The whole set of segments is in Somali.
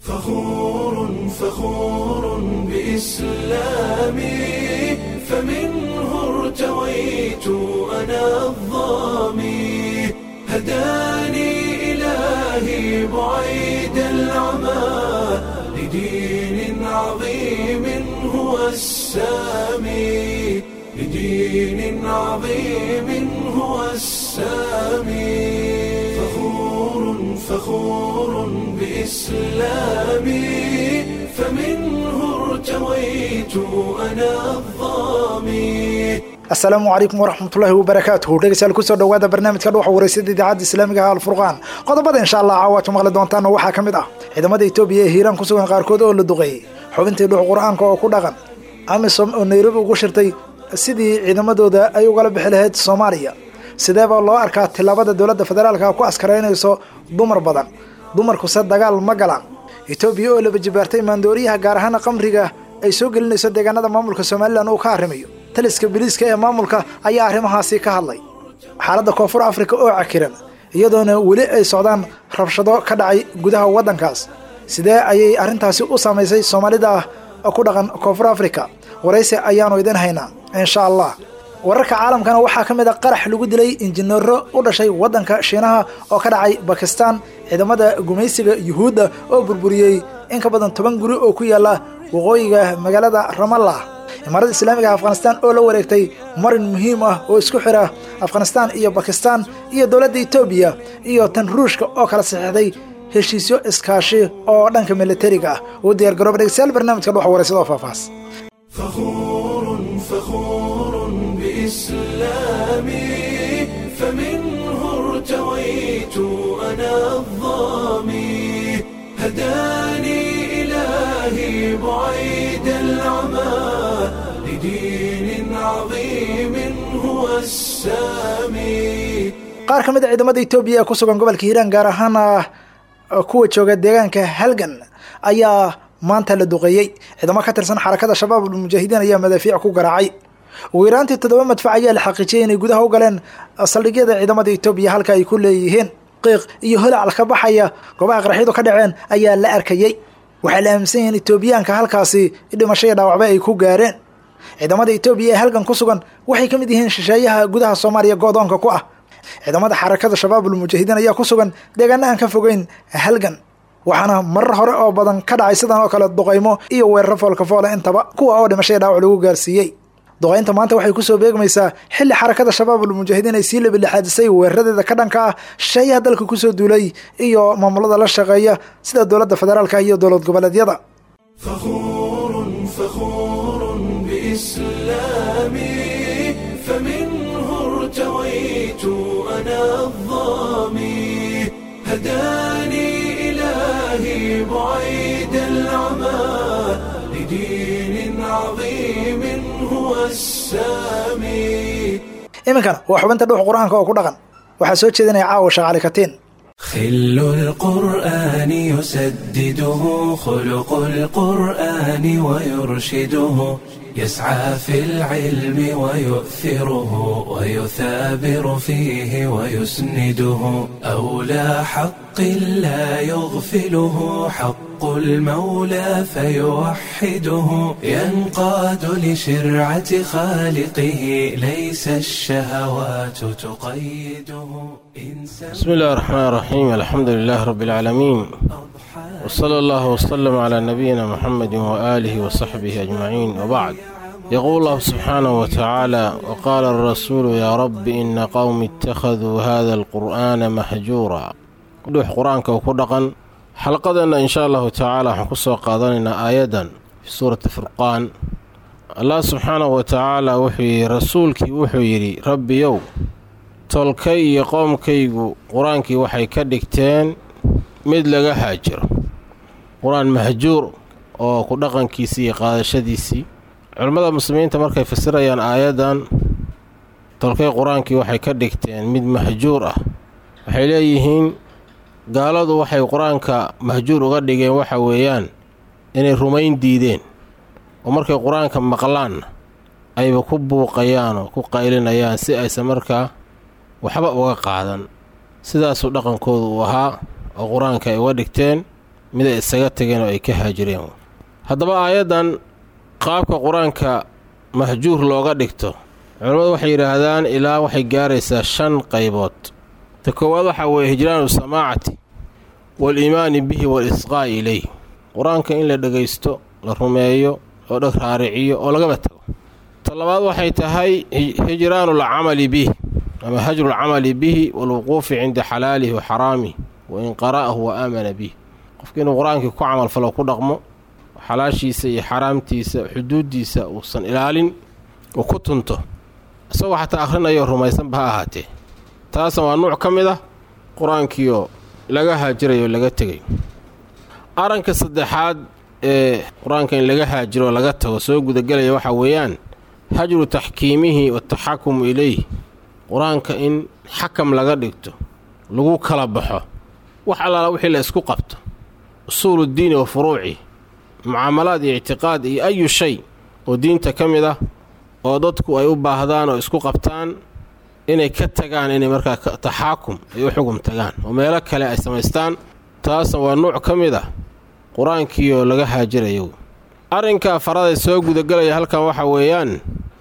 فخور فخور بإسلامي فمنه ارتويت أنا الظامي هداني إلهي بعيد العمى لدين عظيم هو السامي لدين عظيم هو السامي فخور فخور بإسلامي فمنه ارتويت أنا الظامي asalaamu calaykum waraxmatullaahi wabarakaatuhu dhegeystayaal kusoo dhowaada barnaamijka dhuuxa wareysada idaacadda islaamiga ah alfurqaan qodobada insha allah caawaad maqli doontaana waxaa ka mid ah ciidamada etoobiya ee hiiraan ku sugan qaarkood oo la duqeeyey xubintii dhuux qur-aanka oo ku dhaqan amisom oo nairobi ugu shirtay sidii ciidamadooda ay ugala bixi lahayd soomaaliya sideebaa loo arkaa tillaabada dowladda federaalka ku askaraynayso dumar badan dumarkuse dagaal ma galaan etoobiya oo laba jibaartay maandooriyaha gaar ahaan qamriga ay soo gelinayso deegaanada maamulka somalilan uu ka arrimayo taliska biliiska ee maamulka ayaa arrimahaasi ka hadlay xaaladda koonfur afrika oo cakiran iyadoona weli ay socdaan rabshado ka dhacay gudaha waddankaas sidee ayay arrintaasi u saamaysay soomaalida ku dhaqan koonfur afrika waraysi ayaanu idin haynaa insha allah wararka caalamkana waxaa ka mid a qarax lagu dilay injineero u dhashay waddanka shiinaha oo ka dhacay bakistan ciidamada gumaysiga yuhuudda oo burburiyey in ka badan toban guri oo ku yaala waqooyiga magaalada ramallah imaarada islaamiga afghanistan oo la wareegtay marin muhiim ah oo isku xira afghanistan iyo bakistan iyo dowladda etoobiya iyo tan ruushka oo kala saxiixday heshiisyo iskaashi oo dhanka militariga ah uu diyaar garooba dhegeystayaal barnaamijka dhuxa wareysada oo faafaas فخور فخور بإسلامي فمنه ارتويت أنا الظامي هداني إلهي بعيد العمى لدين عظيم هو السامي qaar ka mid a ciidamada etoobiya ee ku sugan gobolka hiiraan gaar ahaana kuwa jooga deegaanka halgan ayaa maanta la duqeeyey ciidamo ka tirsan xarakada shabaab almujaahidiin ayaa madaafiic ku garaacay ugu yaraantii toddoba madfac ayaa la xaqiijiyey inay gudaha u galeen saldhigyada ciidamada etoobiya halka ay ku leeyihiin qiiq iyo holacal ka baxaya goobaha qaraxyadu ka dhaceen ayaa la arkayey waxaa la aaminsan yihiin etoobiyaanka halkaasi dhimasho iyo dhaawacba ay ku gaareen ciidamada etoobiya ee halgan ku sugan waxay ka mid yihiin shisheeyaha gudaha soomaaliya go-doonka ku ah ciidamada xarakada shabaabul mujaahidiin ayaa ku sugan deegaana aan ka fogeyn halgan waxaana marar hore oo badan ka dhacay sidan oo kale duqaymo iyo weeraro foolka foole intaba kuwa oo dhimashaya dhaawac lagu gaarsiiyey duqaynta maanta waxay kusoo beegmaysaa xilli xarakada shabaabul mujaahidiin ay sii labilixaadisay weeraradeeda ka dhanka ah shisheeyaha dalka kusoo duulay iyo maamulada la shaqeeya sida dowladda federaalka iyo dowlad goboleedyada فخور فخور بإسلامي فمنه ارتويت أنا الظامي هداني إلهي بعيد العمى لدين عظيم هو السامي iminkana waa xubinta dhuux qur-aanka oo ku dhaqan waxaa soo jeedinaya caawa shaqaali katiin خل القرآن يسدده خلق القرآن ويرشده يسعى في العلم ويؤثره ويثابر فيه ويسنده أولى حق لا يغفله حق المولى فيوحده ينقاد لشرعة خالقه ليس الشهوات تقيده بسم الله الرحمن الرحيم الحمد لله رب العالمين وصلى الله وسلم على نبينا محمد وآله وصحبه أجمعين وبعد يقول الله سبحانه وتعالى وقال الرسول يا رب إن قوم اتخذوا هذا القرآن محجورا dhuux qur-aanka uu ku dhaqan xalqadeenna inshaa allahu tacaala waxaan ku soo qaadanaynaa aayadan fi suurati furqaan allah subxaanahu wa tacaala wuxuu yidhi rasuulkii wuxuu yidhi rabbiyow tolkay iyo qoomkaygu qur-aankii waxay ka dhigteen mid laga haajiro qur-aan mahjuur oo ku dhaqankiisii iyo qaadashadiisii culimmada muslimiinta markay fasirayaan aayaddan tolkay qur-aankii waxay ka dhigteen mid mahjuur ah waxay leeyihiin gaaladu waxay qur-aanka mahjuur uga dhigeen waxa weeyaan inay rumayn diideen oo markay qur-aanka maqlaanna ayba ku buuqayaan oo ku qaylinayaan si aysan markaa waxba uga qaadan sidaasuu dhaqankoodu uu ahaa oo qur-aanka ay uga dhigteen mid ay isaga tageen oo ay ka haajireen haddaba aayaddan qaabka qur-aanka mahjuur looga dhigto culammadu waxay yidhaahdaan ilaa waxay gaaraysaa shan qaybood ta koowaad waxaa weeye hijraanu samaacati waal-iimaani bihi waal-isqaa'i ileyh qur-aanka in la dhegaysto la rumeeyo oo dheg raariciyo oo lagaba tago ta labaad waxay tahay hijraanul camali bih ama hajrulcamali bihi waalwuquufi cinda xalaalihi wa xaraamih wa in qara'ahu wa aamana bih qofka inuu qur-aankii ku camalfalo ku dhaqmo xalaashiisa iyo xaraamtiisa xuduuddiisa uusan ilaalin oo ku tunto isagoo xataa akhrinayo rumaysanba ha ahaatee taasna waa nuuc ka mid ah qur-aankiioo laga haajirayo o laga tegay arranka saddexaad ee qur-aanka in laga haajiro oo laga tago soo gudagelaya waxaa weeyaan hajru taxkiimihi wataxakumu ilayh qur-aanka in xakam laga dhigto lagu kala baxo wax allaala wixii la isku qabto usuuluddiini wa furuuci mucaamalaad iyo ictiqaad iyo ayu shay oo diinta ka mid ah oo dadku ay u baahdaan oo isku qabtaan inay ka tagaan inay markaa taxaakum ay u xugum tagaan oo meelo kale ay samaystaan taasna waa nuuc ka mid ah qur-aankiioo laga haajirayo arrinka faraday soo gudagelaya halkan waxaa weeyaan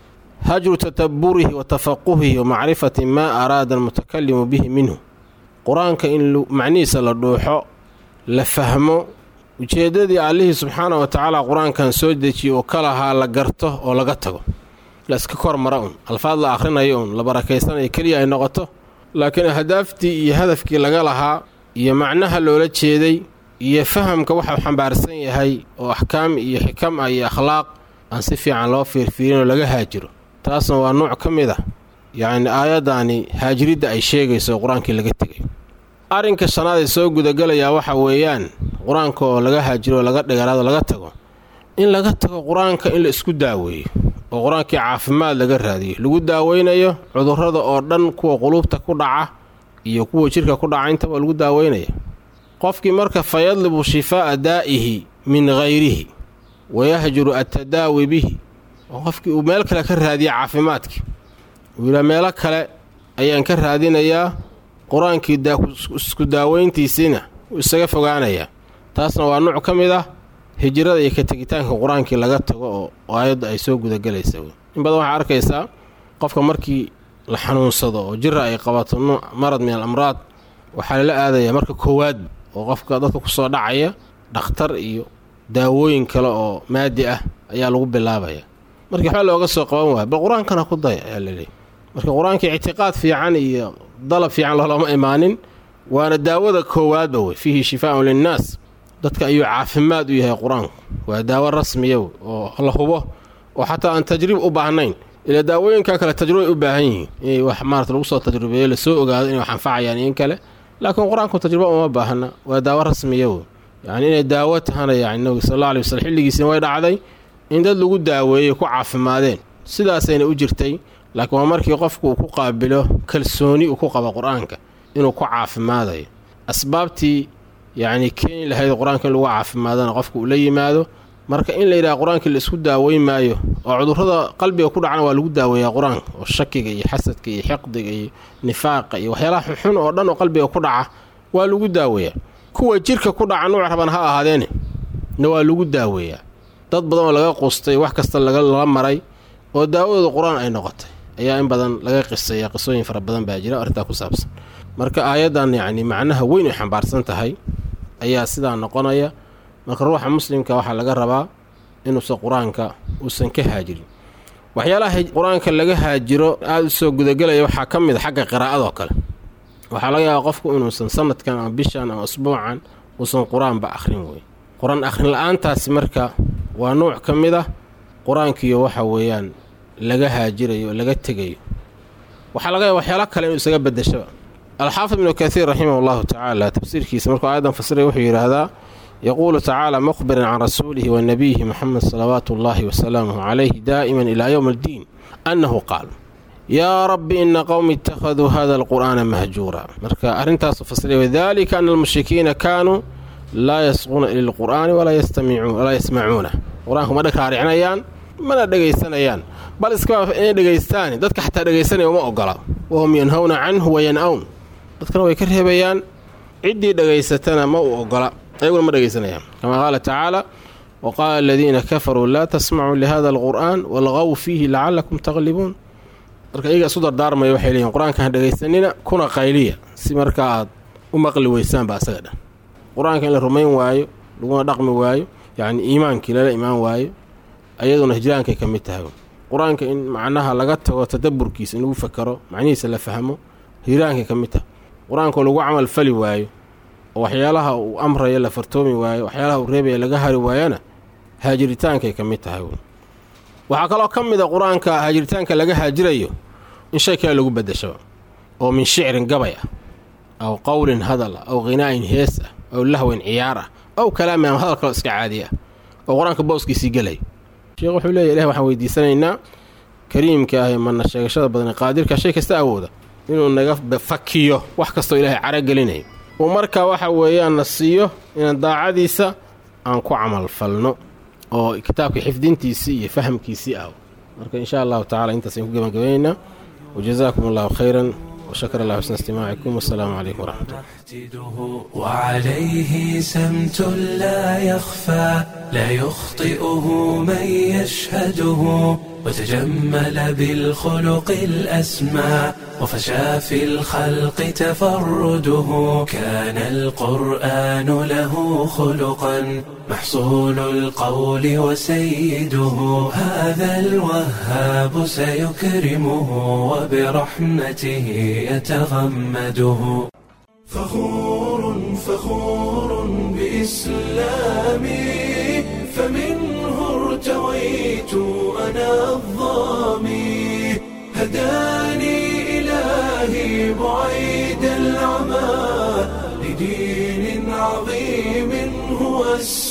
hajru tadabburihi wa tafaquhihi wa macrifati maa araada almutakalimu bihi minhu qur-aanka in macnihiisa la dhuuxo la fahmo ujeeddadii allihii subxaana wa tacaala qur-aankan soo dejiye oo ka lahaa la garto oo laga tago la iska kor mara un alfaad la akhrinayo un la barakaysanayo keliya ay noqoto laakiin ahdaaftii iyo hadafkii laga lahaa iyo macnaha loola jeeday iyo fahamka waxau xambaarsan yahay oo axkaam iyo xikam ah iyo akhlaaq aan si fiican loo fiirfiirin oo laga haajiro taasna waa nuuc ka mid ah yacni aayaddaani haajiridda ay sheegayso oo qur-aankii laga tegay arrinka shanaad ee soo gudagelayaa waxaa weeyaan qur-aanka oo laga haajiro oo laga dhigaraado laga tago in laga tago qur-aanka in la isku daaweeyo oo qur-aankii caafimaad laga raadiyo lagu daaweynayo cudurrada oo dhan kuwa quluubta ku dhaca iyo kuwa jidhka ku dhaca intaba lagu daaweynaya qofkii marka fa yadlibu shifaa'a daa'ihi min hayrihi wayahjuru attadaawi bihi oo qofkii uu meel kale ka raadiya caafimaadkii uu yidhaa meelo kale ayaan ka raadinayaa qur-aankii isku daaweyntiisiina wuu isaga fogaanayaa taasna waa nuuc ka mid ah hijrada iyo ka tegitaanka qur-aankii laga tago oo aayadda ay soo gudagelaysa in badan waxaa arkaysaa qofka markii la xanuunsado oo jira ay qabato nuuc marad min al amraad waxaa lala aadayaa marka koowaad oo qofka dadka ku soo dhacaya dhakhtar iyo daawooyin kale oo maadi ah ayaa lagu bilaabaya markii waxba looga soo qaban waaya bal qur-aankana ku daya ayaa laleeyahy marka qur-aankii ictiqaad fiican iyo dalab fiican loolama imaanin waana daawada koowaadba wey fiihi shifaaun linnaas dadka ayuu caafimaad u yahay qur-aanku waa daawo rasmiya oo la hubo oo xataa aan tajriib u baahnayn ilaa daawooyinka kale tajribay u baahan yihiin inay wax maarata lagu soo tajribeeyo lasoo ogaado inay wax anfacayaan in kale laakiin qur-aanku tajribo uma baahna waa daawo rasmiya wey yacni inay daawo tahana yani nabiga sal alla alay waslm xilligiisina way dhacday in dad lagu daaweeyey ku caafimaadeen sidaasayna u jirtay laakiin waa markii qofku uu ku qaabilo kalsooni uu ku qabo qur-aanka inuu ku caafimaadayo asbaabtii yacni keeni lahayd qur-aanka in lagu caafimaadana qofka uu la yimaado marka in la yidhaha qur-aankii la isku daaweyn maayo oo cudurrada qalbiga ku dhacana waa lagu daaweeyaa qur-aanka oo shakiga iyo xasadka iyo xiqdiga iyo nifaaqa iyo waxyaalaha xunxun oo dhan oo qalbiga ku dhaca waa lagu daaweeyaa kuwa jidhka ku dhaca nuuc raban ha ahaadeene na waa lagu daaweeyaa dad badan oo laga qustay wax kasta lala maray oo daawadooda qur-aan ay noqotay ayaa in badan laga qisaya qisooyin fara badan baa jira arrintaa ku saabsan marka aayaddan yacni macnaha weyn ay xambaarsan tahay ayaa sidaa noqonaya marka ruuxa muslimka waxaa laga rabaa inuusan qur-aanka uusan ka haajirin waxyaalaha qur-aanka laga haajiro aada u soo gudagelaya waxaa ka mid a xagga qiraa'adoo kale waxaa laga yaabaa qofku inuusan sanadkan ama bishan ama usbuucan uusan qur-aanba akhrin wey qur-aan akhrin la-aantaasi marka waa nuuc ka mid ah qur-aankiiyo waxa weeyaan laga haajirayo oo laga tegayo waxaa laga yaaba waxyaala kale inuu isaga bedeshaba alxaafid ibnu kathiir raximah allahu tacaala tafsiirkiisa markuu aayaddan fasiraya wuxuu yidhaahdaa yaquulu tacaala mukhbiran can rasuulihi wa nabiyihi moxamed salawaatu ullaahi wasalaamuhu calayhi daa'iman ilaa yowmi addiin annahu qaal yaa rabbi ina qowmi ittakhaduu hada alqur'aana mahjuura marka arrintaasu fasiraya wadalika ana almushrikiina kaanuu laa yasquuna ila lqur'aani walaa yasmacuuna qur-aanku ma dhagraaricinayaan mana dhegaysanayaan bal iskaba inay dhegaystaani dadka xataa dhegaysanaya uma ogola wahum yanhawna canhu wayan-awn dadkana way ka reebayaan ciddii dhegaysatana ma u ogola ayaguna ma dhegaysanayaan kamaa qaala tacaala wa qaala aladiina kafaruu laa tasmacuu lihada alqur'aan walqaw fiihi lacalakum taqlibuun marka iyaga isu dardaarmaya waxay leeyihin qur-aanka ha dhegaysanina kuna qayliya si markaa aad u maqli weysaanba asaga dhan qur-aanka in la rumayn waayo laguna dhaqmi waayo yacni iimaankii lala imaan waayo ayaduna hijraankay ka mid tahay qur-aanka in macnaha laga tago tadaburkiisa in lagu fakaro macnihiisa la fahmo hijraankay ka mid tahay qur-aankoo lagu camal fali waayo oo waxyaalaha uu amraya la fartoomi waayo waxyaalaha uu reebaya laga hari waayana haajiritaankay ka mid tahay waxaa kaloo ka mid a qur-aanka haajiritaanka laga haajirayo in shay kale lagu bedeshaba oo min shicrin gabay ah aw qowlin hadal ah aw khinaa'in hees ah aw lahwin ciyaar ah aw kalaamin ama hadal kaloo iska caadi ah oo qur-aanka booskiisii gelayo sheekh wuxuu leeya ilahi waxaan weydiisanaynaa kariimka ah ee mana sheegashada badan ee qaadirka shay kasta awooda inuu naga fakiyo wax kastoo ilaahay caragelinayo uu markaa waxa weeyaan na siiyo inaan daacadiisa aan ku camal falno oo kitaabka xifdintiisii iyo fahamkiisii ah marka insha allahu tacala intaas ayaan ku gebagabaynaynaa wajazaakum allahu khayran وشكر الله حسن استماعكم والسلام عليكم ورحمة الله وعليه سمت لا يخفى لا يخطئه من يشهده وتجمل بالخلق الأسمى وفشى في الخلق تفرده كان القرآن له خلقا محصول القول وسيده هذا الوهاب سيكرمه وبرحمته يتغمده فخور فخور بإسلامي فمنه ارتويت أنا الظامي هداني إلهي بعيد العمى لدين عظيم هو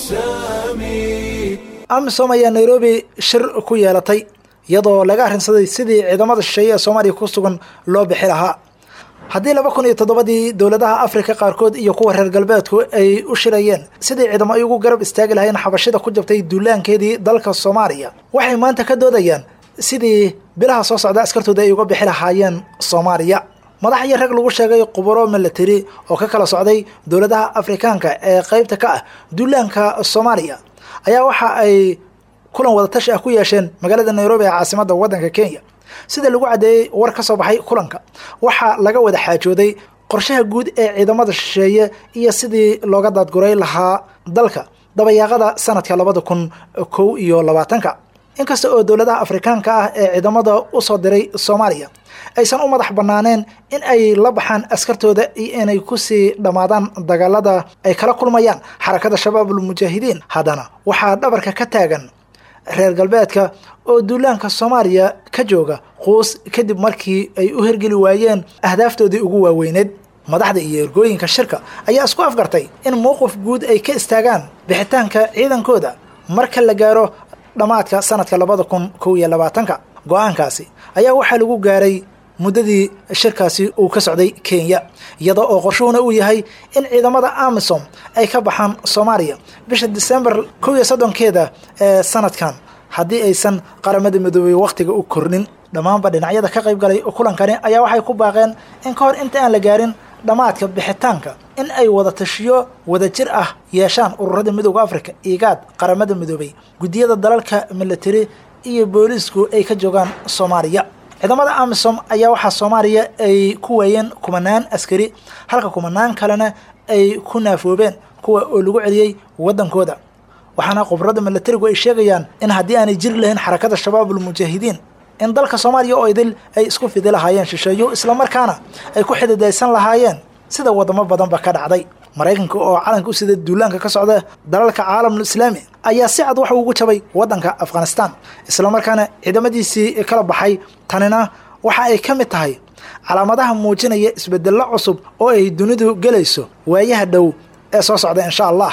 السامي amisom ayaa nairobi shir ku yeelatay iyadoo laga arrinsaday sidii ciidamada shisheeye ee soomaaliya ku sugan loo bixi lahaa haddii laba kun iyo toddobadii dowladaha afrika qaarkood iyo kuwa reer galbeedku ay u shirayeen sidii ciidamo ay ugu garab istaagi lahayn xabashida ku jabtay duulaankeedii dalka soomaaliya waxay maanta ka doodayaan sidii bilaha soo socda askartooda ay uga bixi lahaayeen soomaaliya madax iyo rag lagu sheegay quburo milatari oo ka kala socday dowladaha afrikaanka ee qaybta ka ah duulaanka soomaaliya ayaa waxa ay kulan wadatashi ah ku yeesheen magaalada nairobi ee caasimadda waddanka kenya sida lagu caddeeyey war ka soo baxay kulanka waxaa laga wada xaajooday qorshaha guud ee ciidamada shisheeye iyo sidii looga daadguray lahaa dalka dabayaaqada sanadka labada kun kow iyo labaatanka inkasta oo dowladaha afrikaanka ah ee ciidamada usoo diray soomaaliya aysan u madax banaaneen in ay la baxaan askartooda iyo inay kusii dhammaadaan dagaalada ay kala kulmayaan xarakada shabaabul mujaahidiin haddana waxaa dhabarka ka taagan reer galbeedka oo duulaanka soomaaliya ka jooga quus kadib markii ay u hergeli waayeen ahdaaftoodii ugu waaweyneed madaxda iyo ergooyinka shirka ayaa isku afgartay in mowqif guud ay ka istaagaan bixitaanka ciidankooda marka la gaaro dhammaadka sanadka labada kun kow iyo labaatanka go-aankaasi ayaa waxaa lagu gaaray muddadii shirkaasi uu ka socday kenya iyada oo qorshuhuna uu yahay in ciidamada amisom ay ka baxaan soomaaliya bisha disembar kow iyo soddonkeeda ee sanadkan haddii aysan qaramada midoobey wakhtiga u kornin dhammaanba dhinacyada ka qayb galay kulankani ayaa waxay ku baaqeen in ka hor inta aan la gaarin dhammaadka bixitaanka in ay wada tashiyo wada jir ah yeeshaan ururada midooda africa igaad qaramada midoobey guddiyada dalalka milatari iyo booliisku ay ka joogaan soomaaliya ciidamada amisom ayaa waxaa soomaaliya ay ku waayeen kumanaan askari halka kumanaan kalena ay ku naafoobeen kuwa oo lagu celiyey waddankooda waxaana khubrada milatarigu ay sheegayaan in haddii aanay jiri lahayn xarakada shabaabul mujaahidiin in dalka soomaaliya oo idil ay isku fidi lahaayeen shisheeyo islamarkaana ay ku xididaysan lahaayeen sida wadamo badanba ka dhacday maraykanka oo calanka u sida duulaanka ka socda dalalka caalamul islaami ayaa si cad waxa ugu jabay waddanka afghanistan islamarkaana ciidamadiisii kala baxay tanina waxa ay ka mid tahay calaamadaha muujinaya isbedello cusub oo ay dunidu gelayso waayaha dhow ee soo socda insha allah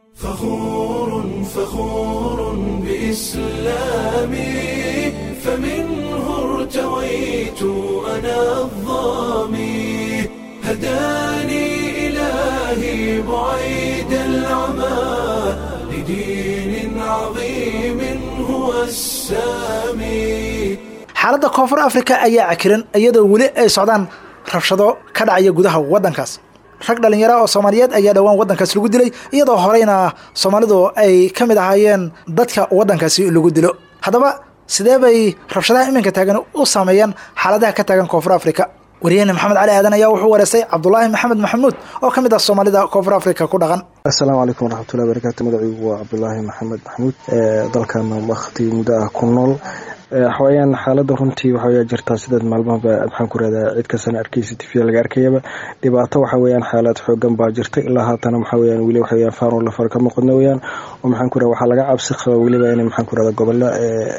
فخور فخور بإسلامي فمنه ارتويت أنا الظامي هداني إلهي بعيد العمى لدين عظيم هو السامي xaaladda koonfur africa ayaa cakiran iyadoo weli ay socdaan rabshado ka dhacaya gudaha waddankaas rag dhallinyara oo soomaaliyeed ayaa dhowaan waddankaas lagu dilay iyadoo horeyna soomaalidu ay ka mid ahaayeen dadka waddankaasi lagu dilo haddaba sidee bay rabshadaha iminka taagan u saameeyaan xaaladaha ka taagan koonfur africa wariyahena maxamed cali aadan ayaa wuxuu wareystay cabdulaahi maxamed maxamuud oo ka mid ah soomaalida koonfur africa ku dhaqan assalaamu calaykum waraxmatullahi barakatu magaciigu waa cabdulaahi maxamed maxamuud dalkan wakti muddo ah ku nool waxaweyaan xaalada runtii waxaweya jirtaa sidaad maalmahaba maxaan ku rahdaa cid kastana arkeysa tifya laga arkayaba dhibaato waxa weyaan xaalad xoogan baa jirta ilaa haatana waxa weyaan weli waxaweyan faanoo lafar ka muuqadna weyaan oo maxaan ku raha waxaa laga cabsi qaba weliba inay maxaan ku rahda gobolla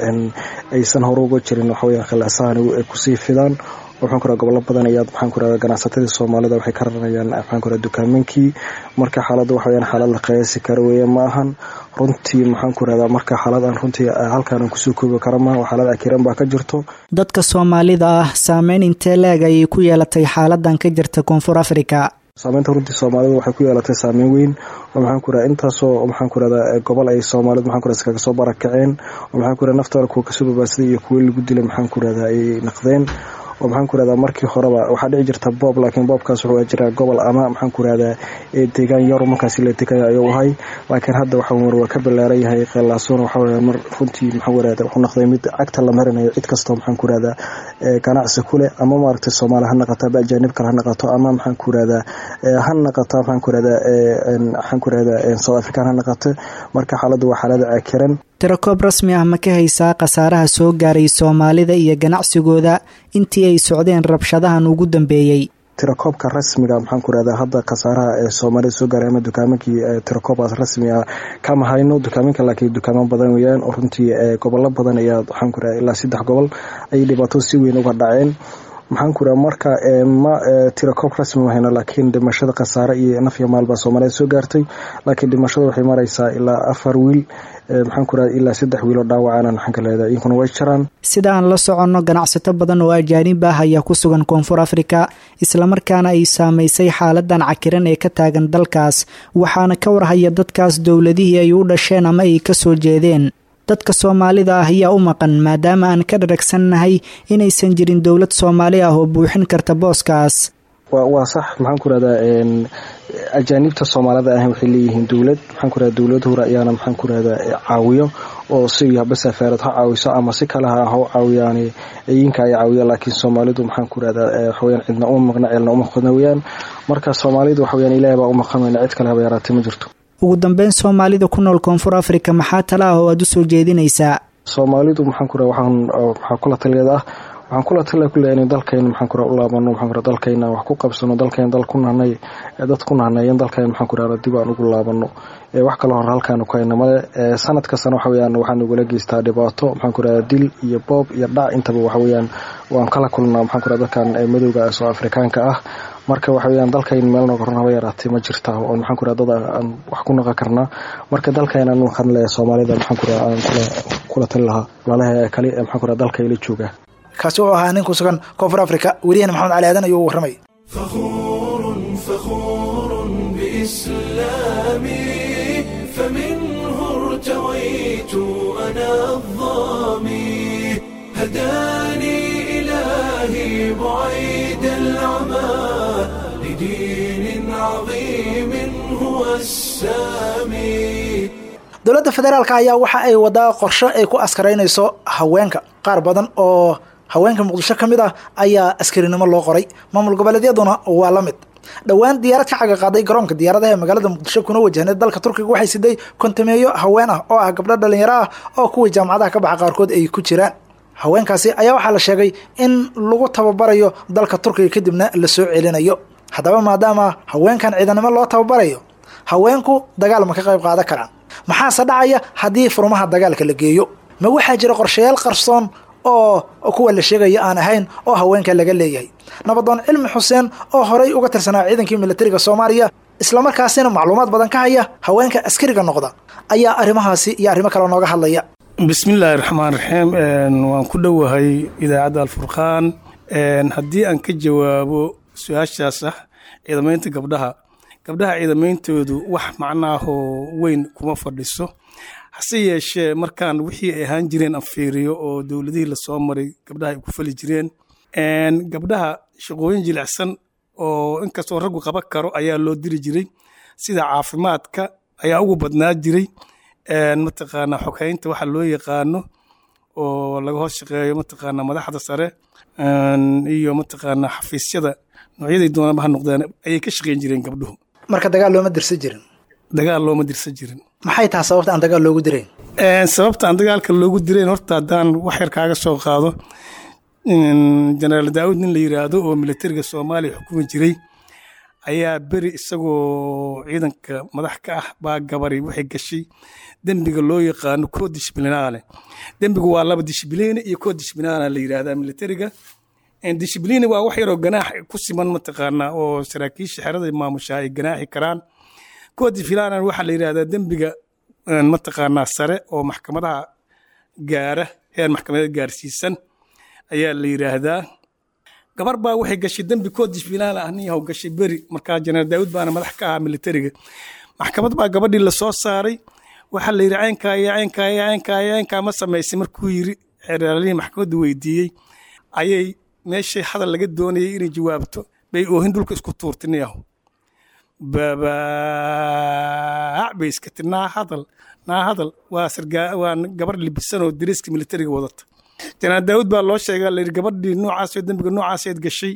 aysan hore uga jirin waxaweyan khilaasahan ay kusii fidaan waxaan ku raha gobollo badan ayaad maxaan ku rahda ganacsatadii soomaalida waxay ka raranayaan maxaan ku raha dukaameenkii marka xaaladda waxa weyaan xaalad la qiyaasi kara weeye ma ahan runtii maxaan ku rahdaa marka xaalad aan runtii halkaan kusoo koobi kara maaha xaalad akiran baa ka jirto dadka soomaalida ah saameyn intee leeg ayay ku yeelatay xaaladan ka jirta koonfur africa saameynta runtii soomaalida waxay ku yeelatay saameyn weyn oo maxaan ku raha intaasoo maxaan ku rahdaa gobol ay soomaalida maxaan ku raha iskaga soo barakaceen oo maxaan ku raha naftooda kuwa kasoo babaadsaday iyo kuwo lagu dilay maxaan ku rahdaa ay naqdeen oo maxaan ku rahdaa markii horeba waxaa dhici jirta boob laakiin boobkaas wuxuu jiraa gobol ama maxaan ku rahdaa deegaan yar markaasi la degaya ayuu ahay laakiin hadda waxa mar waa ka ballaaran yahay qeelaasuuna waxa weya mar runtii maxaan ku rahdaa wuxuu noqday mid cagta la marinayo cid kastoo maxaan ku rahdaa ganacsi ku leh ama maaragtay soomaali ha naqato ama ajaanib kale ha naqato ama maxaan ku rahdaa ha naqato maxaan ku rahdaa maxaan ku rahdaa south african ha naqato marka xaaladda waa xaalada cakiran tirakoob rasmi ah ma ka haysaa khasaaraha soo gaaray soomaalida iyo ganacsigooda intii ay socdeen rabshadahan ugu dambeeyey tirakoobka rasmiga maxaan ku rahdaa hadda khasaaraha ee soomaalida soo gaaray ama dukaamankii tirakoobaas rasmi ah kama hayno dukaaminka laakiin dukaamo badan weyaan oo runtii gobollo badan ayaa waxaan ku rahdaa ilaa saddex gobol ayay dhibaato si weyn uga dhaceen maxaan ku raha marka ma tirakoob rasmi ma hayno laakiin dhimashada khasaare iyo nafya maalbaa soomaalida soo gaartay laakiin dhimashada waxay maraysaa ilaa afar wiil maxaan ku raha ilaa saddex wiiloo dhaawacana maxaan ka leedahay iyankuna way jiraan sida aan la soconno ganacsato badan oo ajaanib ah ayaa ku sugan koonfur africa islamarkaana ay saamaysay xaaladan cakiran ee ka taagan dalkaas waxaana ka warhaya dadkaas dowladihii ay u dhasheen ama ay ka soo jeedeen dadka soomaalida ah ayaa u maqan maadaama aan ka dharagsannahay inaysan jirin dowlad soomaali ah oo buuxin karta booskaas waa sax maxaan ku rahdaa ajaanibta soomaalida ah waxay leeyihiin dowlad maxaan ku rahda dowlad hore ayaana maxaan ku rahdaa caawiyo oo si haba safaarad ha caawiso ama si kale ha ha caawiyaan ayinka ay caawiya laakiin soomaalidu maxaan ku rahdaa waxaweyaan cidna uma maqna ceelna uma qodna weyaan marka soomaalidu waxaweyaan ilaah baa u maqamayna cid kale haba yaraatay ma jirto ugu dambeyn soomaalida ku nool koonfur africa maxaa tala ah oo aada u soo jeedinaysaa soomaalidu maxaan ku raha waxaan maxaa kula taligeeda ah waxaan kula tala kuleeya in dalkayna maxaan kura u laabano maxaan kura dalkayna wax ku qabsano dalkayna dal ku nahnay dad ku nahnayen dalkayna maxaan kura dib aan ugu laabano wax kaloo hore halkaanu ku hayna male sanad kastana waxa weyaan waxaan nagula geystaa dhibaato maxaan ku raha dil iyo boob iyo dhac intaba waxa weyaan waan kala kulnaa maxaan ku raha dadkan madowga soo afrikaanka ah marka waxa weyaan dalkayn meel nooga ron haba yaraatay ma jirta oo maxaan ku raha dad aan wax ku naqan karnaa marka dalkayna anu waxaan leeyahay soomaalida maxaan ku raha aan kula tali lahaa walaalaha kale ee maxaan ku raha dalka ila jooga kaasi wuxuu ahaa nin ku sugan koonfur africa wariyahena maxamed cali aadan ayuu warramay فخور فخور بإسلامي فمنه ارتويت أنا الظامي هداني إلهي بعيد العمى لدين عظيم هو السامي dowladda federaalka ayaa waxa ay wadaa qorsho ay ku askaraynayso haweenka qaar badan oo haweenka muqdisho ka mid ah ayaa askarinimo loo qoray maamul goboleedyaduna waa la mid dhowaan diyaarad ka caga qaaday garoonka diyaaradaha ee magaalada muqdisho kuna wajahneed dalka turkiga waxay siday kontameeyo haween ah oo ah gabdho dhalinyaro ah oo kuwii jaamacadaha ka baxa qaarkood ay ku jiraan haweenkaasi ayaa waxaa la sheegay in lagu tababarayo dalka turkiga kadibna la soo celinayo haddaba maadaama haweenkan ciidanimo loo tababarayo haweenku dagaal ma ka qayb qaadan karaan maxaase dhacaya haddii furmaha dagaalka la geeyo ma waxaa jira qorshayaal qarsoon oo kuwa la sheegaya aan ahayn oo haweenka laga leeyahay nabadoon cilmi xuseen oo horay uga tirsanaa ciidankii militariga soomaaliya islamarkaasina macluumaad badan ka haya haweenka askariga noqda ayaa arrimahaasi iyo arrimo kale nooga hadlaya bismillaahi raxmaan raxiim waan ku dhowahay idaacadda alfurqaan haddii aan ka jawaabo su-aashaas ah ciidamaynta gabdhaha gabdhaha ciidameyntoodu wax macnaahoo weyn kuma fadhiso hase yeeshee markaan wixii ay ahaan jireen aan fiiriyo oo dowladihii lasoo maray gabdhaha ay ku fali jireen gabdhaha shaqooyin jilicsan oo inkastoo raggu qaban karo ayaa loo diri jiray sida caafimaadka ayaa ugu badnaa jiray mataqaanaa xogeynta waxa loo yaqaano oo laga hoos shaqeeyo mataqaanaa madaxda sare iyo mataqaanaa xafiisyada noocyaday doonaba ha noqdeen ayay ka shaqeyn jireen gabdhuhu marka dagaal looma dirsan jirin dagaal looma dirsan jirin maxay tahay sababta aan dagaal loogu dirayn sababta aan dagaalka loogu dirayn horta haddaan wax yar kaaga soo qaado jenaraal daawud nin la yiraahdo oo militariga soomaaliya xukumi jiray ayaa beri isagoo ciidanka madax ka ah baa gabari waxay gashay dembiga loo yaqaano koo dishbilinaale dembigu waa laba dishbiliine iyo koo dishbilinaale la yiraahdaa militariga dishbiliine waa wax yaroo ganaax ku siman mataqaanaa oo saraakiisha xerada maamusha ay ganaaxi karaan koo dishbilinaale waxaa la yiraahdaa dembiga mataqaanaa sare oo maxkamadaha gaara heer maxkamadeed gaarsiisan ayaa la yiraahdaa gabar baa waxay gashay dembi koo dishbilaala ah nin yahow gashay beri markaa jenaraal daawud baana madax ka ahaa militariga maxkamad baa gabadhii lasoo saaray waxaa la yidhi caynkaa iyo caynkaa iyo caynkaa iyo caynkaa ma samaysay markuu yiri xeraalihii maxkamadda weydiiyey ayay meeshay hadal laga doonayay inay jawaabto bay oohin dhulka isku tuurtay nin yahow babaac bay iska tir naa hadal naa hadal waa sargaa waa gabar libisan oo dariiska militariga wadata jenaraal daawud baa loo sheegaa layidhi gabadhii noocaasoo dembiga noocaaseed gashay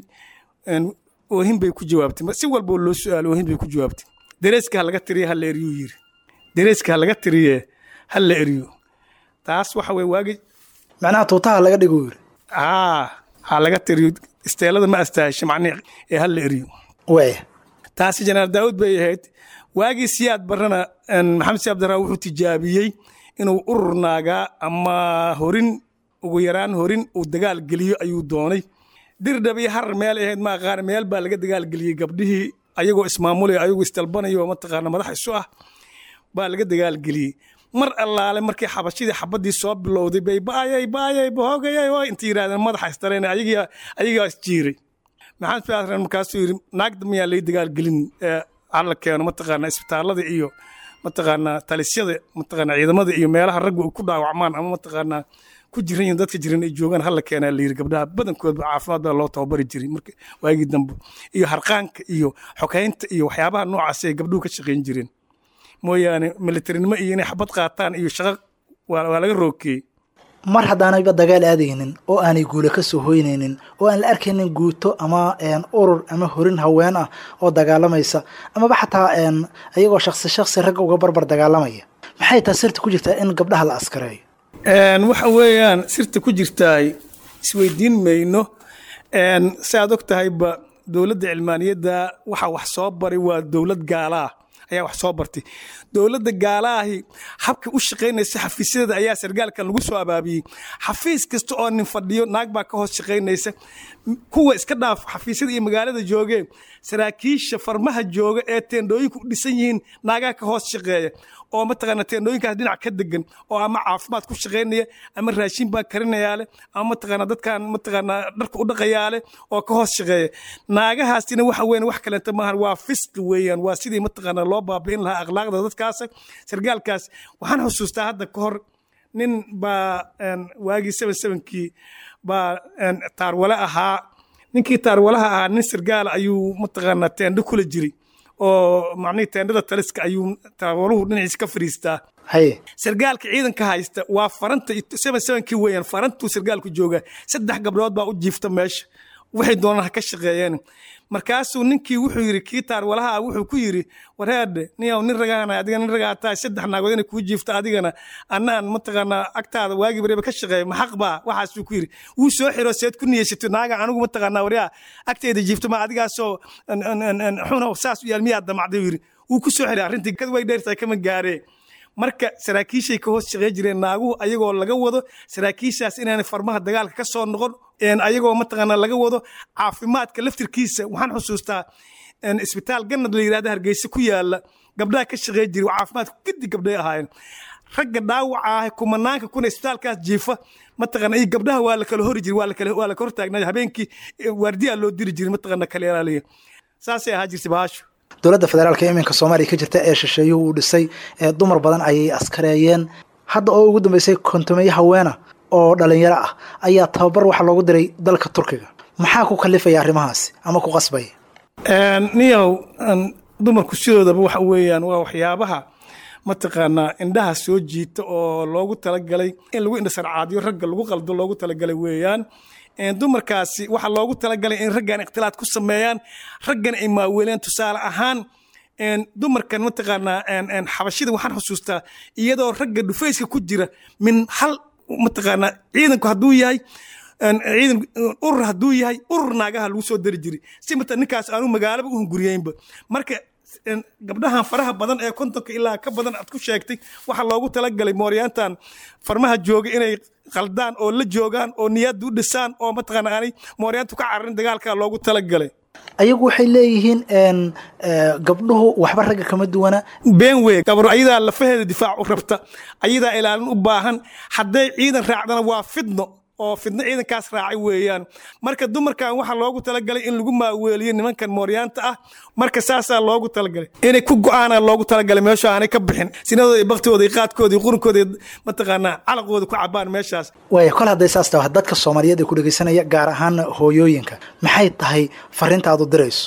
oohin bay ku jawaabtay si walboo loo su-aalo oohin bay ku jawaabtay dareeska ha laga tiriye ha la eryuu yiri dareeska ha laga tiriye ha la eryo taas waxa weye waagi macnaha tuutaha laga dhigo yiri aa ha laga tiriyo isteelada ma astaasha macnihi ee ha la eryo waaya taasi jenaraal daawud bay ahayd waagii siyaad barrana maxamed si abdiramaan wuxuu tijaabiyey inuu urur naagaa ama horin ugu yaraan horin uu dagaal geliyo ayuu doonay dirdhab iyo harar meel ahayd ma aqaan meel baa laga dagaal geliyey gabdhihii ayagoo ismaamulaya ayagoo isdalbanayo mataqaana madax isu ah baa laga dagaal geliyey mar allaale markii xabashidii xabadii soo bilowday bay baayay baayay bahoogayay oo inta yidhahdeen madaxa isdareen ayagiyaa ayagaa isjiiray maxamed fiatran markaasuu yidhi naagda miyaa lay dagaal gelin alla keeno mataqaana isbitaalada iyo mataqaana talisyada mataqaana ciidamada iyo meelaha raggu ku dhaawacmaan ama mataqaana ku jiran yihiin dadka jiran ay joogaan hala keenaa la yiri gabdhaha badankoodba caafimaad baa loo tababari jiray marka waagii dambe iyo harqaanka iyo xogeynta iyo waxyaabaha noocaas ay gabdhuhu ka shaqayn jireen mooyaane militarinimo iyo inay xabad qaataan iyo shaqo waa laga rookeeyey mar haddaanayba dagaal aadaynin oo aanay guule ka soo hoynaynin oo aan la arkaynin guuto ama urur ama horin haween ah oo dagaalamaysa amaba xataa iyagoo shaksi shaksi ragga uga barbar dagaalamaya maxay taa sirta ku jirtaa in gabdhaha la askareeyo waxa weeyaan sirta ku jirtaay isweydiin mayno si aad og tahayba dowladda cilmaaniyadda waxa wax soo baray waa dowlad gaalaah ayaa wax soo bartay dowladda gaalaahi habka u shaqaynaysa xafiisyadeeda ayaa sargaalkan lagu soo abaabiyey xafiis kasta oo nin fadhiyo naag baa ka hoos shaqaynaysa kuwa iska dhaaf xafiisyada iyo magaalada joogeen saraakiisha farmaha jooga ee teendhooyinku u dhisan yihiin naagaa ka hoos shaqeeya oo mataqaana teendhooyinkaas dhinac ka degan oo ama caafimaad ku shaqaynaya ama raashin baa karinayaa leh ama mataqaana dadkan mataqaana dharka u dhaqayaa leh oo ka hoos shaqeeya naagahaasina waxa weyn wax kaleenta maahan waa fisqi weeyaan waa sidii mataqaana loo baabi'in lahaa akhlaaqda dadkaas sargaalkaas waxaan xusuustaa hadda ka hor nin baa waagii seven sevenkii baa taarwale ahaa ninkii taarwalaha ahaa nin sargaala ayuu mataqaana teendho kula jiray oo macnihii teendhada taliska ayuu taarwaluhu dhinaciisa ka fadhiistaa haye sargaalka ciidanka haysta waa faranta seven sevenkii weeyaan farantuu sargaalku joogaa saddex gabdhood baa u jiifta meesha waxay doonaan ha ka shaqeeyeen markaasuu ninkii wuxuu yidhi kii taarwalaha ah wuxuu ku yidhi wareedhe niyow nin ragaana adiga nin ragaa tahay saddex naagood inay kuu jiifta adigana annaan mataqaanaa agtaada waagii bariba ka shaqeeya maxaq baa waxaasuu ku yidhi wuu soo xiro seed ku niyeysato naaga anigu mataqaanaa waryaa agteeda jiifta ma adigaasoo xuno saas u yaal miyaa damacday yidhi wuu ku soo xiray arrintii kad way dheertahay kama gaaree marka saraakiishay ka hoos shaqey jireen naaguhu ayagoo laga wado saraakiishaas inaanay farmaha dagaalka ka soo noqon ayagoo mataqaana laga wado caafimaadka laftirkiisa waxaan xusuustaa isbitaal ganad la yidhahda hargeysa ku yaala gabdhaha ka shaqey jiray caafimaadku gidi gabdhay ahaayeen ragga dhaawaca ah kumanaanka kuna isbitaalkaas jiifa mataqaana iyo gabdhaha waa la kala hori jiray waa la kala waa la kala hortaagnaa habeenkii waardiyaa loo diri jiray mataqaana kala ilaaliya saasay ahaa jirtay baasho dowladda federaalka iminka soomaaliya ka jirta ee shisheeyuhu uu dhisay ee dumar badan ayay askareeyeen hadda oo ugu dambeysay kontomeeye haweena oo dhalinyaro ah ayaa tababar waxa loogu diray dalka turkiga maxaa ku kalifaya arrimahaasi ama ku qasbaya niyow dumarku sidoodaba waxa weeyaan waa waxyaabaha mataqaanaa indhaha soo jiita oo loogu talagalay in lagu indhasarcaadiyo ragga lagu qaldo loogu talagalay weeyaan dumarkaasi waxaa loogu talagalay in raggan ikhtilaad ku sameeyaan raggan ay maaweeleen tusaale ahaan dumarkan mataqaanaa xabashida waxaan xusuustaa iyadoo ragga dhufayska ku jira min hal mataqaanaa ciidanku hadduu yahay ciidan urur hadduu yahay urur naagaha lagu soo dari jiray si mata ninkaas aanu magaalaba u hunguriyeynba marka gabdhahan faraha badan ee kontonka ilaa ka badan aad ku sheegtay waxaa loogu talagalay mooryaantan farmaha jooga inay qaldaan oo la joogaan oo niyadda u dhisaan oo mataqaana aanay mooryaantu ka cararin dagaalka loogu talagalay ayagu waxay leeyihiin gabdhuhu waxba ragga kama duwana been wey gabro ayadaa lafaheeda difaac u rabta ayadaa ilaalin u baahan hadday ciidan raacdana waa fidno oo fidno ciidankaas raacay weeyaan marka dumarkan waxaa loogu talagalay in lagu maaweeliyo nimankan mooryaanta ah marka saasaa loogu talagalay inay ku go-aana loogu talagalay meesha aanay ka bixin sinadooda iyo baktooda iyo qaadkooda iyo qurunkooda iyo mataqaanaa calaqooda ku cabaan meeshaas waaya kol hadday saas tahay dadka soomaaliyeed ee ku dhegeysanaya gaar ahaana hooyooyinka maxay tahay fariintaadu dirayso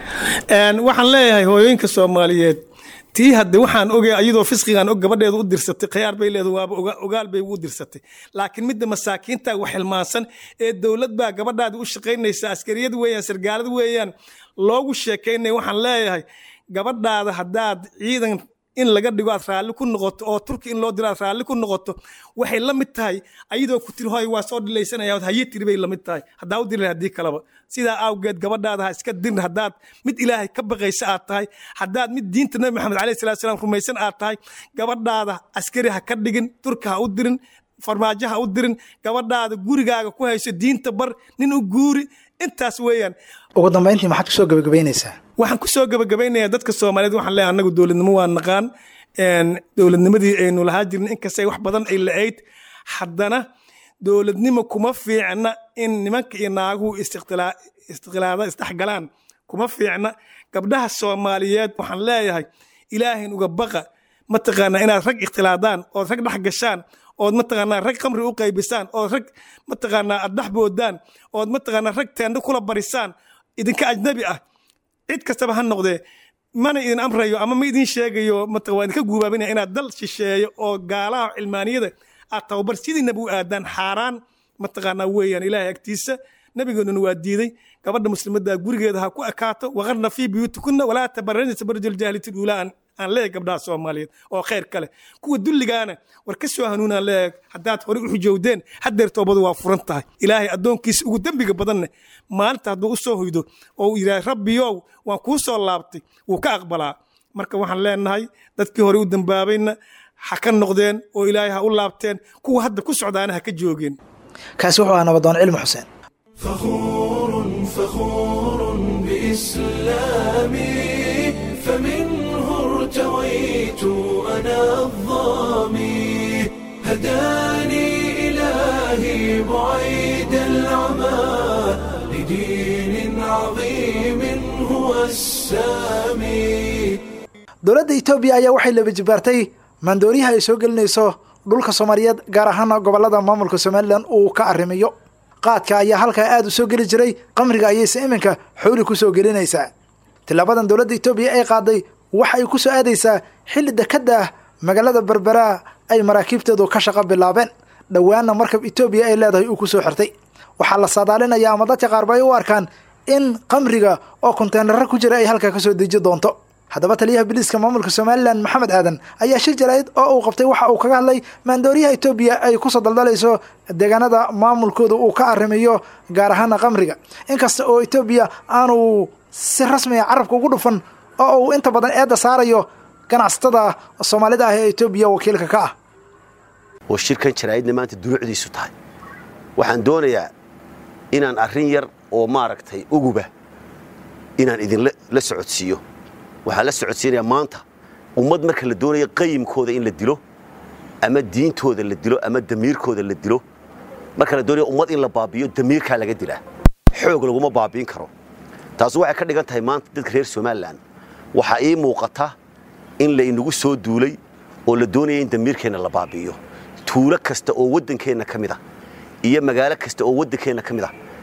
waxaan leeyahay hooyooyinka soomaaliyeed tii hadde waxaan ogay ayadoo fisqigan og gabadheedu u dirsatay khiyaar bay leedahay waaba ogaal bay u dirsatay laakiin midda masaakiinta wax hilmaansan ee dowlad baa gabadhaadi u shaqaynaysa askariyad weeyaan sargaalad weeyaan loogu sheekaynaya waxaan leeyahay gabadhaada haddaad ciidan in laga dhigo aad raalli ku noqoto oo turki in loo diro aad raalli ku noqoto waxay la mid tahay ayadoo ku tiri hoy waa soo dhilaysanaya haye tiri bay la mid tahay haddaa u diri haddii kaleba sidaa awgeed gabadhaada ha iska dirin haddaad mid ilaahay ka baqaysa aad tahay haddaad mid diinta nabi maxamed alayhi salatu salaam rumaysan aad tahay gabadhaada askari ha ka dhigin turka ha u dirin farmaajo ha u dirin gabadhaada gurigaaga ku hayso diinta bar nin u guuri intaas weeyaan ugu dambayntii maxaad kusoo gabagabaynaysaa waxaan kusoo gabagabaynayaa dadka soomaaliyeed waxaan leeyahay annagu dowladnimo waa naqaan dowladnimadii aynu lahaa jirna inkastay wax badan ay la-ayd haddana dowladnimo kuma fiicna in nimanka iyo naaguhu istiqlaada isdhexgalaan kuma fiicna gabdhaha soomaaliyeed waxaan leeyahay ilaahayn uga baqa mataqaanaa inaad rag ikhtilaadaan ood rag dhex gashaan ood mataqaanaa rag khamri u qaybisaan ood rag mataqaanaa aad dhex boodaan ood mataqaanaa rag teendo kula barisaan idinka ajnabi ah cid kastaba ha noqdee mana idin amrayo ama ma idin sheegayo waa idinka guubaabinaya inaad dal shisheeyo oo gaalaha cilmaaniyada aad tababar sidiinaba u aadaan xaaraan mataqaanaa weeyaan ilaahay agtiisa nabigeennuna waa diiday gabadha muslimadda gurigeeda ha ku ekaato waqarna fii buyuutikunna walaa tabarajna tabarajul jaahiliyati uulaa aan leeyahay gabdhaha soomaaliyeed oo khayr kale kuwa dulligaana war ka soo hanuunaan leeyahay haddaad horey u xujowdeen haddeer toobadu waa furan tahay ilaahay addoonkiisa ugu dembiga badanne maalinta hadduu u soo hoydo oo uu yidhahay rabbiyow waan kuu soo laabtay wuu ka aqbalaa marka waxaan leenahay dadkii horey u dambaabayna ha ka noqdeen oo ilaahay ha u laabteen kuwa hadda ku socdaana ha ka joogeen kaasi wuxuu ahaa nabadoon cilmi xuseen فخور فخور بإسلامي فمنه ارتويت أنا الظامي هداني إلهي بعيد العمى لدين عظيم هو السامي dowladda etoobiya ayaa waxay laba jibaartay maandooriyaha ay soo gelinayso dhulka soomaaliyeed gaar ahaana gobolada maamulka somalilan uu ka arrimiyo qaadka ayaa halkaa aada u soo geli jiray qamriga ayayse iminka xooli ku soo gelinaysaa tilaabadan dowladda etoobiya ay qaaday waxa ay ku soo aadaysaa xilli dekadda ah magaalada berberaa ay maraakiibteedu ka shaqo bilaabeen dhowaanna markab etoobiya ay leedahay uu ku soo xirtay waxaa la saadaalinaya ama dadka qaarba ay u arkaan in qamriga oo konteenaro ku jira ay halkaa kasoo deji doonto haddaba taliyaha biliiska maamulka somalilan maxamed aadan ayaa shir jarayd oo uu qabtay waxa uu kaga hadlay maandooriyaha etoobiya ay kusoo daldalayso deegaanada maamulkooda uu ka arrimiyo gaar ahaana qamriga inkasta oo etoobiya aanu si rasmiga carabka ugu dhufan oo uu inta badan eedda saarayo ganacsatada soomaalida ah ee etoobiya wakiilka ka ah oo shirkan jaraa'idna maanta dunuucdiisu tahay waxaan doonayaa inaan arrin yar oo maaragtay uguba inaan idinla socodsiiyo waxaan la socodsiinayaa maanta ummad marka la doonayo qayimkooda in la dilo ama diintooda la dilo ama damiirkooda la dilo marka la doonayo ummad in la baabiyo damiirkaa laga dilaa xoog laguma baabiin karo taasi waxay ka dhigan tahay maanta dadka reer somalilan waxaa ii muuqata in laynagu soo duulay oo la doonaya in damiirkeenna la baabi'iyo tuulo kasta oo waddankeenna ka mid ah iyo magaalo kasta oo waddankeenna ka mid ah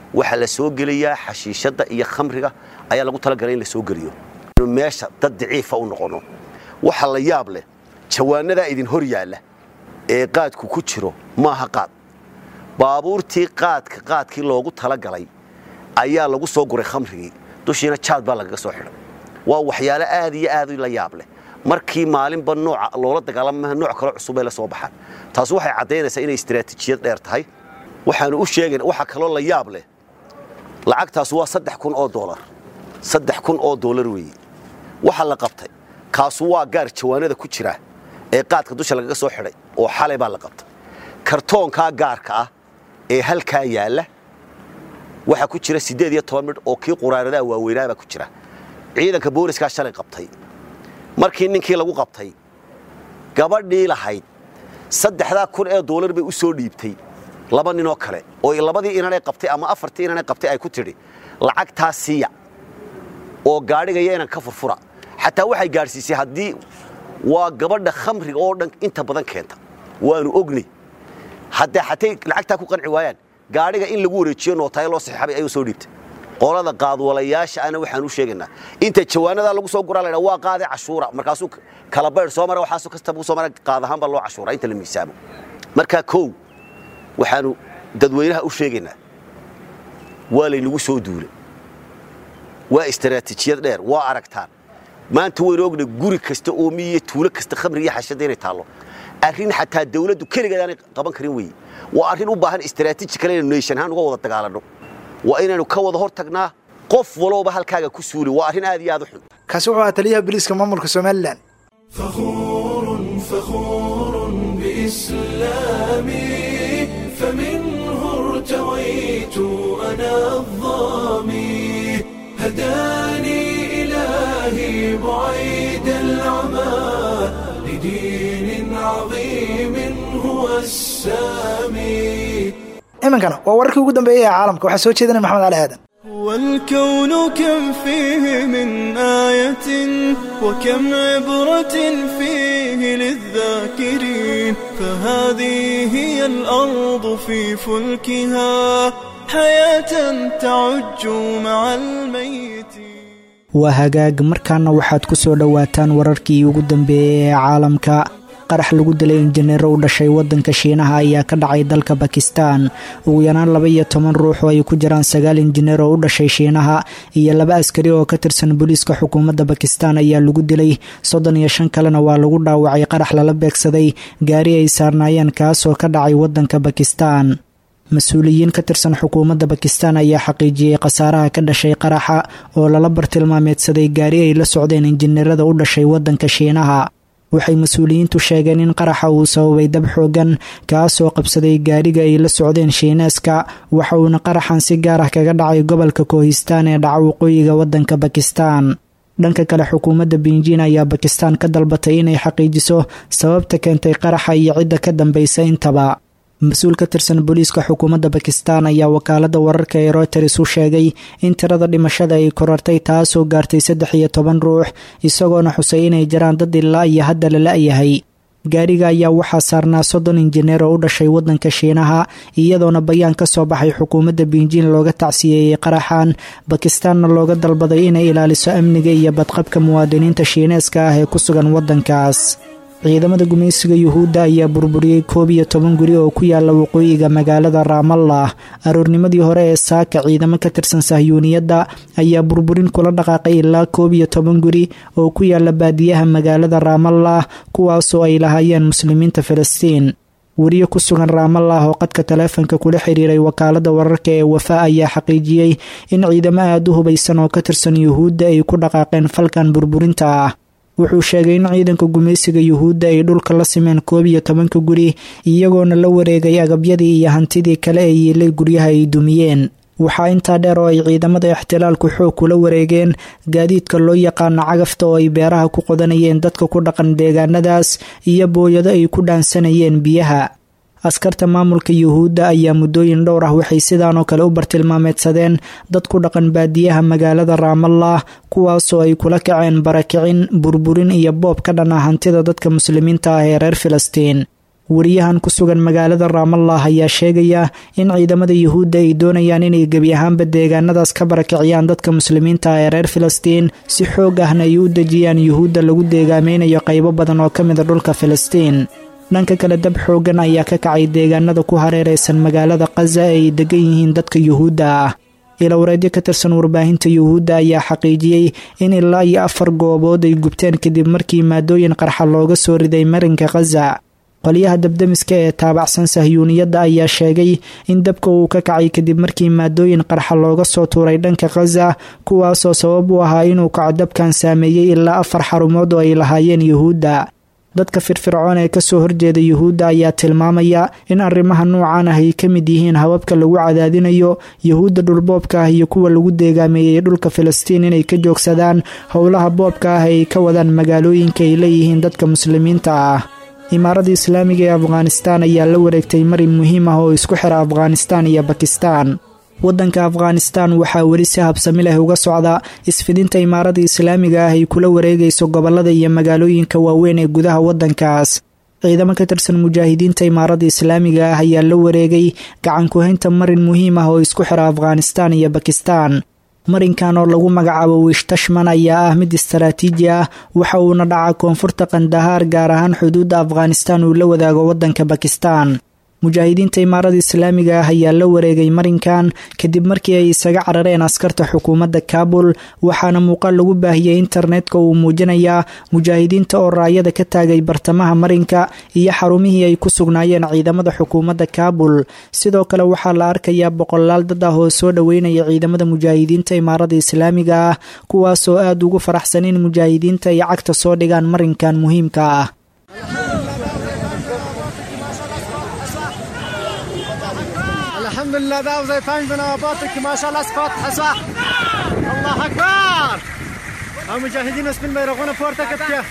waxaa la soo gelayaa xashiishadda iyo khamriga ayaa lagu talagalay in la soo geliyo meesha dad daciifa u noqono waxa la yaab leh jawaanadaa idin hor yaalla ee qaadku ku jiro maaha qaad baabuurtii qaadka qaadkii loogu talagalay ayaa lagu soo guray khamrigii dushiina jaad baa lagaga soo xidhay waa waxyaalo aad iyo aad la yaab leh markii maalinba nooca loola dagaalamaha nooc kale cusubay la soo baxaan taasi waxay caddaynaysaa inay istiraatiijiyad dheer tahay waxaanu u sheegayn waxaa kaloo la yaab leh lacagtaas waa saddex kun oo doolar saddex kun oo doolar weeye waxa la qabtay kaasu waa gaar jawaanada ku jira ee qaadka dusha lagaga soo xidhay oo xalay baa la qabtay kartoonkaa gaarka ah ee halkaa yaalla waxaa ku jira siddeed iyo toban midh oo kii quraaradaha waaweynaabaa ku jira ciidanka booliskaa shalay qabtay markii ninkii lagu qabtay gabadhii lahayd saddexdaa kun ee doolar bay u soo dhiibtay laba ninoo kale oo labadii inanay qabtay ama afartii inanay qabtay ay ku tidhi lacagtaa siiya oo gaadhigaya inan ka furfura xataa waxay gaadhsiisay haddii waa gabadha khamriga oo dhan inta badan keenta waanu ognay haddee xatay lacagtaa ku qanci waayaan gaadhiga in lagu wareejiyo nootayo loo saxiixabay ayuu soo dhiibtay qolada qaadwalayaasha ana waxaan u sheegaynaa inta jawaanadaa lagu soo guraa laydhaa waa qaade cashuura markaasuu kala baydh soo mara waxaasuu kastaba soo mara qaad ahaan baa loo cashuuraa inta la miisaamo markaa kow waxaanu dadweynaha u sheegaynaa waa laynagu soo duulay waa istaraatiijiyad dheer waa aragtaan maanta waynu ogna guri kasta oomi iyo tuulo kasta khamri iyo xashada inay taallo arrin xataa dawladdu keligeed aanay qaban karin weeye waa arrin u baahan istaraatiiji kale inaynu nation ahaan uga wada dagaalanno waa inaynu ka wada hor tagnaa qof walowba halkaaga ku suuli waa arrin aad iyo aad u xun kaasi wuxuu ahaa taliyaha booliiska maamulka somalilan فخور فخور بإسلامي فمنه ارتويت أنا الظامي هداني إلهي بعيد العمى لدين عظيم هو السامي iminkana waa wararkii ugu dambeeyey ee caalamka waxaa soo jeedinaya maxamed cali aadan والكون كم فيه من آية وكم عبرة فيه للذاكرين فهذه هي الأرض في فلكها حياة تعج مع الميت waa hagaag markaana waxaad ku soo dhowaataan wararkii ugu dambeeyey ee caalamka qarax lagu dilay injineero u dhashay waddanka shiinaha ayaa ka dhacay dalka bakistan ugu yaraan laba iyo toban ruux oo ay ku jiraan sagaal injineer oo u dhashay shiinaha iyo laba askari oo ka tirsan booliiska xukuumadda bakistan ayaa lagu dilay soddon iyo shan kalena waa lagu dhaawacay qarax lala beegsaday gaari ay saarnaayeen kaasoo ka dhacay waddanka bakistan mas-uuliyiin ka tirsan xukuumadda bakistan ayaa xaqiijiyey khasaaraha ka dhashay qaraxa oo lala bartilmaameedsaday gaari ay la socdeen injineerada u dhashay waddanka shiinaha waxay mas-uuliyiintu sheegeen in qaraxa uu sababay dab xoogan kaasoo qabsaday gaariga ay la socdeen shiineeska waxa uuna qaraxan si gaar ah kaga dhacay gobolka kohistaan ee dhaca waqooyiga waddanka bakistan dhanka kale xukuumadda binjin ayaa bakistan ka dalbatay inay xaqiijiso sababta keentay qaraxa iyo cidda ka dambaysa intaba mas-uul ka tirsan booliiska xukuumadda bakistan ayaa wakaalada wararka ee routers u sheegay in tirada dhimashada ay korartay taasoo gaartay saddex iyo toban ruux isagoona xusay inay jiraan dad ilaa iyo hadda la la-yahay gaariga ayaa waxaa saarnaa soddon injineer oo u dhashay waddanka shiinaha iyadoona bayaan ka soo baxay xukuumadda binjin looga tacsiyeeyey qaraxan bakistaanna looga dalbaday inay ilaaliso amniga iyo badqabka muwaadiniinta shiineeska ah ee ku sugan waddankaas ciidamada gumaysiga yuhuudda ayaa burburiyey koob iyo toban guri oo ku yaala waqooyiga magaalada raamallah aroornimadii hore ee saaka ciidamo ka tirsan sahyuuniyadda ayaa burburin kula dhaqaaqay ilaa koob iyo toban guri oo ku yaala baadiyaha magaalada raamallah kuwaasoo ay lahaayeen muslimiinta filistiin weriye ku sugan raamallah oo qadka taleefonka kula xiriiray wakaalada wararka ee wafa ayaa xaqiijiyey in ciidamo aada u hubaysan oo ka tirsan yuhuudda ay ku dhaqaaqeen falkan burburinta ah wuxuu sheegay in ciidanka gumaysiga yuhuudda ay dhulka la simeen koob iyo tobanka guri iyagoona la wareegay agabyadii iyo hantidii kale ee yiilay guryaha ay dumiyeen waxaa intaa dheer oo ay ciidamada ixtilaalku xoog kula wareegeen gaadiidka loo yaqaano cagafta oo ay beeraha ku qodanayeen dadka ku dhaqan deegaanadaas iyo booyado ay ku dhaansanayeen biyaha askarta maamulka yuhuudda ayaa muddooyin dhowr ah waxay sidaanoo kale u bartilmaameedsadeen dad ku dhaqan baadiyaha magaalada raamallah kuwaasoo ay kula kaceen barakicin burburin iyo boob ka dhan ah hantida dadka muslimiinta ah ee reer filistiin wariyahan ku sugan magaalada raamallah ayaa sheegaya in ciidamada yuhuudda ay doonayaan inay gebi ahaanba deegaanadaas ka barakiciyaan dadka muslimiinta ee reer filistiin si xoog ahna ay u dejiyaan yuhuudda lagu deegaameynayo qaybo badan oo ka mida dhulka filistiin dhanka kale dab xoogan ayaa ka kacay deegaanada ku hareeraysan magaalada khaza ee ay degan yihiin dadka yuhuudda ah ilowreedyo ka tirsan warbaahinta yuhuudda ayaa xaqiijiyey in ilaa iyo afar goobood ay gubteen kadib markii maadooyin qarxa looga soo riday marinka khaza qolyaha dabdemiska ee taabacsan sahyuuniyadda ayaa sheegay in dabka uu ka kacay kadib markii maadooyin qarxa looga soo tuuray dhanka khaza kuwaasoo sabab u ahaa inuu kaco dabkan saameeyey ilaa afar xarumood oo ay lahaayeen yuhuudda dadka firfircoon ee kasoo horjeeda yuhuudda ayaa tilmaamaya in arrimaha noocan ah ay ka mid yihiin hababka lagu cadaadinayo yuhuudda dhulboobka ah iyo kuwa lagu deegaameeyey dhulka filistiin inay ka joogsadaan howlaha boobka ah ay ka wadaan magaalooyinka ay leeyihiin dadka muslimiinta ah imaaradda islaamiga ee afghanistaan ayaa la wareegtay marin muhiim ah oo isku xira afghanistaan iyo bakistaan waddanka afghanistaan waxaa weli si habsami leh uga socda isfidinta imaaradda islaamiga ah ay kula wareegayso gobolada iyo magaalooyinka waaweyn ee gudaha waddankaas ciidamo ka tirsan mujaahidiinta imaaradda islaamiga ah ayaa la wareegay gacan ku-haynta marin muhiim ah oo isku xira afghanistaan iyo bakistaan marinkan oo lagu magacaabo wiish tashman ayaa ah mid istaraatiiji ah waxa uuna dhacaa koonfurta kandahaar gaar ahaan xuduudda afghanistaan uu la wadaago waddanka bakistaan mujaahidiinta imaarada islaamiga ah ayaa la wareegay marinkan kadib markii ay isaga carareen askarta xukuumadda kaabul waxaana muuqaal lagu baahiyey internetka uu muujinayaa mujaahidiinta oo raayada ka taagay bartamaha marinka iyo xarumihii ay ku sugnaayeen ciidamada xukuumadda kaabul sidoo kale waxaa la arkayaa boqolaal dad ah oo soo dhoweynaya ciidamada mujaahidiinta imaarada islaamiga ah kuwaasoo aada ugu faraxsan in mujaahidiinta ay cagta soo dhigaan marinkan muhiimka ah الحمد لله ذا زي فانجنا باطك ما شاء الله فاتحة صح الله أكبر المجاهدين اسم ما يرغون فورتك كيف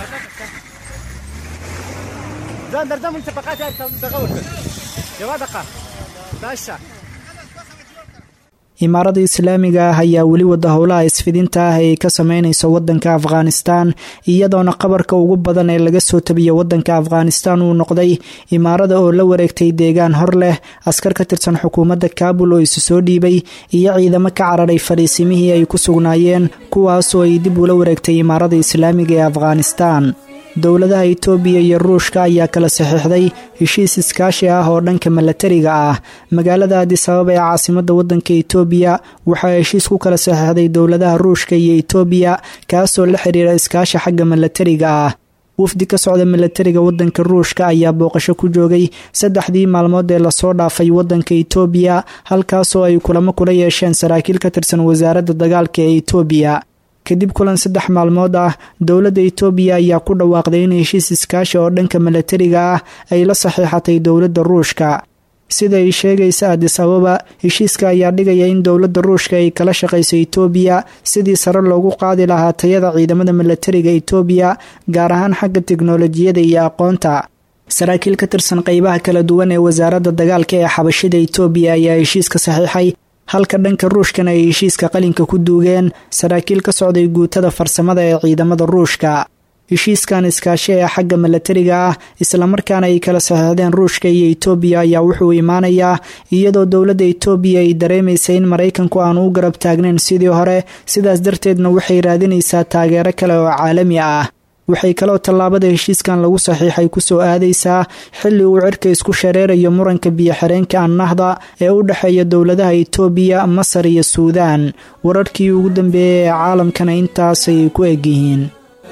زين درجة من تفقات دغوت يا دقة باشا imaaradda islaamiga ah ayaa weli wada howlaha isfidinta ah ee ka sameynaysa wadanka afghanistan iyadoona qabarka ugu badan ee laga soo tabiya wadanka afghanistan uu noqday imaarada oo la wareegtay deegaan hor leh askar ka tirsan xukuumadda kaabul oo isu soo dhiibay iyo ciidamo ka cararay fadhiisimihii ay ku sugnaayeen kuwaasoo ay dib ula wareegtay imaarada islaamiga ee afghanistan dowladaha itoobiya iyo ruushka ayaa kala saxiixday heshiis iskaashi ah oo dhanka milatariga ah magaalada adisababa ee caasimadda waddanka itoobiya waxaa heshiis ku kala saxiixday dowladaha ruushka iyo itoobiya kaasoo la xiriira iskaashi xagga milatariga ah wafdi ka socda milatariga wadanka ruushka ayaa booqasho ku joogay saddexdii maalmood ee lasoo dhaafay wadanka itoobiya halkaasoo ay kulamo kula yeesheen saraakiil ka tirsan wasaaradda dagaalka ee itoobiya kadib kulan saddex maalmood ah dowladda itoobiya ayaa ku dhawaaqday in heshiis iskaashi oo dhanka milatariga ah ay la saxiixatay dowladda ruushka sida ay sheegaysa adis ababa heshiiska ayaa dhigaya in dowladda ruushka ay kala shaqayso itoobiya sidii sare loogu qaadi lahaa tayada ciidamada milatariga itoobiya gaar ahaan xagga tiknolojiyada iyo aqoonta saraakiil ka tirsan qeybaha kala duwan ee wasaaradda dagaalka ee xabashida itoobiya ayaa heshiiska saxiixay halka dhanka ruushkana ay heshiiska qalinka ku duugeen saraakiil ka socday guutada farsamada ee ciidamada ruushka heshiiskan iskaashi ee xagga milatariga ah islamarkaana ay kala saxiixdeen ruushka iyo itoobiya ayaa wuxuu imaanayaa iyadoo dowladda itoobiya ay dareemaysa in maraykanku aanu u garab taagnayn sidii hore sidaas darteedna waxay raadinaysaa taageero kale oo caalami ah waxay kaloo tallaabada heshiiskan lagu saxiixay kusoo aadaysaa xilli uu cirka isku shareerayo muranka biyo-xireenka annahda ee u dhexeeya dowladaha itoobiya masar iyo suudaan wararkii ugu dambeeyay ee caalamkana intaasay ku egyihiin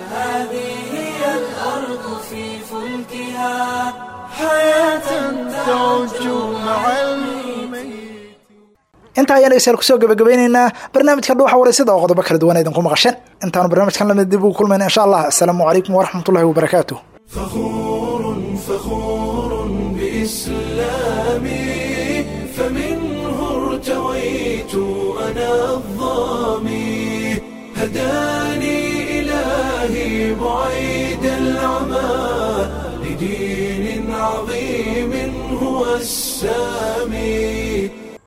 intaa ayaan dhegeystayaal kusoo gabagabeyneynaa barnaamijka dhuuxa wareysada oo qodobo kala duwan idinku maqasheen intaanu barnaamijkan lamid dib ugu kulmayna insha allah asalaamu calaykum waraxmatullahi wabarakaatu فخور فخور بإسلامي فمنه ارتويت أنا الظامي هداني إلهي بعيد العمى لدين عظيم هو السامي